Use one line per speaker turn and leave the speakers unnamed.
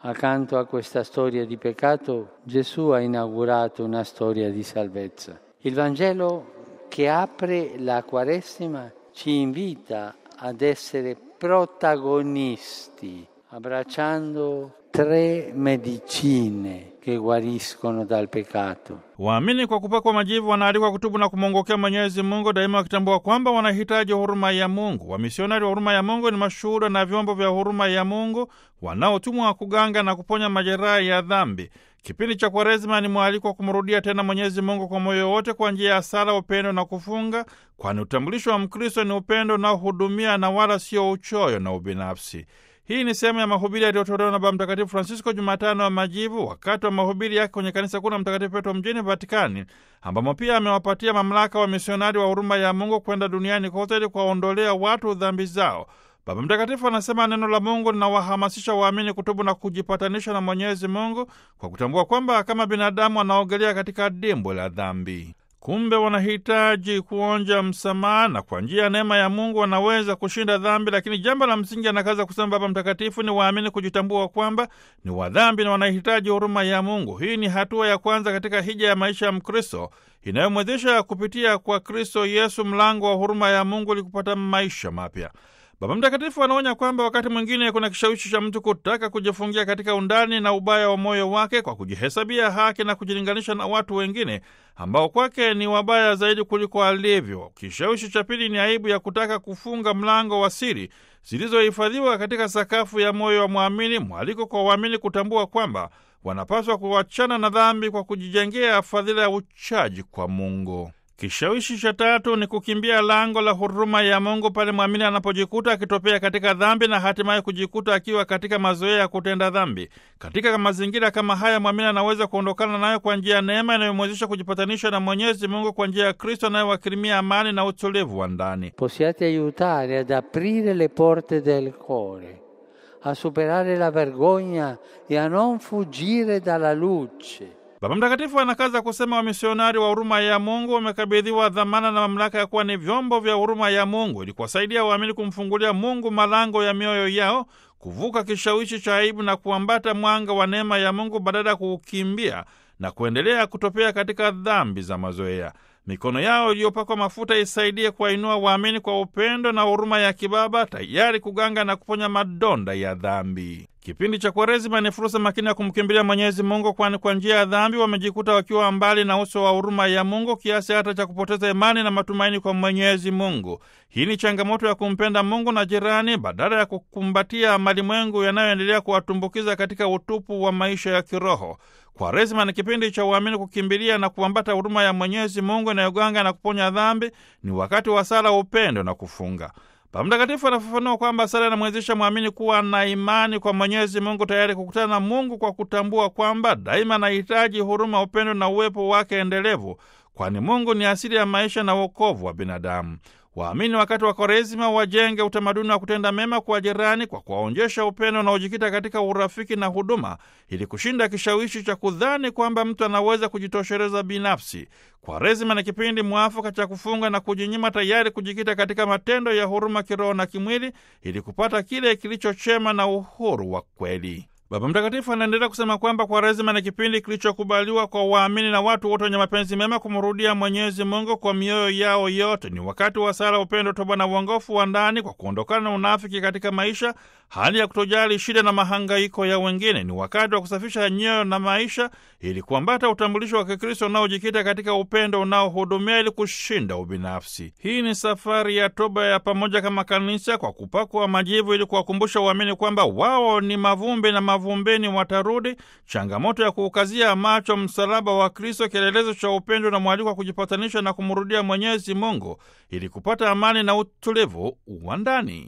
Accanto a questa storia di peccato, Gesù ha inaugurato una storia di salvezza. Il Vangelo che apre la Quaresima ci invita ad essere protagonisti, abbracciando tre medicine che guariscono dal peccato.
Waamini kwa kupakwa majivu wanaalikwa kutubu na kumwongokea Mwenyezi Mungu, daima wakitambua kwamba wanahitaji huruma ya Mungu. Wamisionari wa huruma ya Mungu ni mashuhuda na vyombo vya huruma ya Mungu wanaotumwa kuganga na kuponya majeraha ya dhambi. Kipindi cha Kwaresima ni mwaliko wa kumrudia tena Mwenyezi Mungu kwa moyo wote kwa njia ya sala, upendo na kufunga, kwani utambulisho wa Mkristo ni upendo unaohudumia na wala sio uchoyo na ubinafsi. Hii ni sehemu ya mahubiri yaliyotolewa na Baba Mtakatifu Francisco Jumatano ya Majivu, wakati wa mahubiri yake kwenye kanisa kuu la Mtakatifu Petro mjini Vatikani, ambamo pia amewapatia mamlaka wa misionari wa huruma ya Mungu kwenda duniani kote ili kuwaondolea watu dhambi zao. Baba Mtakatifu anasema neno la Mungu linawahamasisha waamini kutubu na kujipatanisha na Mwenyezi Mungu kwa kutambua kwamba kama binadamu wanaogelea katika dimbwe la dhambi. Kumbe wanahitaji kuonja msamaha na kwa njia ya neema ya Mungu wanaweza kushinda dhambi. Lakini jambo la msingi, anakaza kusema Baba Mtakatifu, ni waamini kujitambua kwamba ni wadhambi na wanahitaji huruma ya Mungu. Hii ni hatua ya kwanza katika hija ya maisha ya Mkristo inayomwezesha kupitia kwa Kristo Yesu mlango wa huruma ya Mungu ili kupata maisha mapya. Baba Mtakatifu anaonya kwamba wakati mwingine kuna kishawishi cha mtu kutaka kujifungia katika undani na ubaya wa moyo wake kwa kujihesabia haki na kujilinganisha na watu wengine ambao kwake ni wabaya zaidi kuliko alivyo. Kishawishi cha pili ni aibu ya kutaka kufunga mlango wa siri zilizohifadhiwa katika sakafu ya moyo wa mwamini, mwaliko kwa waamini kutambua kwamba wanapaswa kuachana na dhambi kwa kujijengea fadhila ya uchaji kwa Mungu. Kishawishi cha tatu ni kukimbia lango la huruma ya Mungu pale mwamini anapojikuta akitopea katika dhambi na hatimaye kujikuta akiwa katika mazoea ya kutenda dhambi. Katika mazingira kama haya, mwamini anaweza kuondokana nayo kwa njia ya neema inayomwezesha kujipatanisha na Mwenyezi Mungu kwa njia ya Kristo anayewakirimia amani na utulivu wa ndani.
Possiate aiutare ad aprire le porte del cuore, a superare la vergogna e a non fuggire dalla luce.
Baba Mtakatifu anakaza kusema wamisionari wa huruma ya Mungu wamekabidhiwa dhamana na mamlaka ya kuwa ni vyombo vya huruma ya Mungu ili kuwasaidia waamini kumfungulia Mungu malango ya mioyo yao, kuvuka kishawishi cha aibu na kuambata mwanga wa neema ya Mungu badala ya kuukimbia na kuendelea kutopea katika dhambi za mazoea. Mikono yao iliyopakwa mafuta isaidie kuwainua waamini kwa upendo na huruma ya kibaba, tayari kuganga na kuponya madonda ya dhambi. Kipindi cha Kwaresima ni fursa makini ya kumkimbilia Mwenyezi Mungu, kwani kwa njia ya dhambi wamejikuta wakiwa mbali na uso wa huruma ya Mungu kiasi hata cha kupoteza imani na matumaini kwa Mwenyezi Mungu. Hii ni changamoto ya kumpenda Mungu na jirani badala ya kukumbatia malimwengu yanayoendelea kuwatumbukiza katika utupu wa maisha ya kiroho. Kwaresima ni kipindi cha uamini kukimbilia na kuambata huruma ya Mwenyezi Mungu inayoganga na kuponya dhambi. Ni wakati wa sala, upendo na kufunga. Baba Mtakatifu anafafanua kwamba sala inamwezesha mwamini kuwa na imani kwa Mwenyezi Mungu, tayari kukutana na Mungu kwa kutambua kwamba daima anahitaji huruma, upendo na uwepo wake endelevu, kwani Mungu ni asili ya maisha na wokovu wa binadamu. Waamini wakati wa Kwaresima wajenge utamaduni wa kutenda mema kwa jirani kwa kuwaonyesha upendo unaojikita katika urafiki na huduma, ili kushinda kishawishi cha kudhani kwamba mtu anaweza kujitosheleza binafsi. Kwaresima ni kipindi mwafaka cha kufunga na kujinyima, tayari kujikita katika matendo ya huruma kiroho na kimwili, ili kupata kile kilichochema na uhuru wa kweli. Baba Mtakatifu anaendelea kusema kwamba Kwaresima ni kipindi kilichokubaliwa kwa waamini na watu wote wenye mapenzi mema kumrudia Mwenyezi Mungu kwa mioyo yao yote. Ni wakati wa sala, upendo, toba na uongofu wa ndani kwa kuondokana na unafiki katika maisha, hali ya kutojali shida na mahangaiko ya wengine. Ni wakati wa kusafisha nyoyo na maisha ili kuambata utambulisho wa Kikristo unaojikita katika upendo unaohudumia ili kushinda ubinafsi. Hii ni safari ya toba ya pamoja kama kanisa kwa kupakwa majivu ili kuwakumbusha waamini kwamba wao ni mavumbi na mavumbeni watarudi. Changamoto ya kuukazia macho msalaba wa Kristo, kielelezo cha upendo na mwaliko wa kujipatanisha na kumrudia Mwenyezi Mungu ili kupata amani na utulivu wa ndani.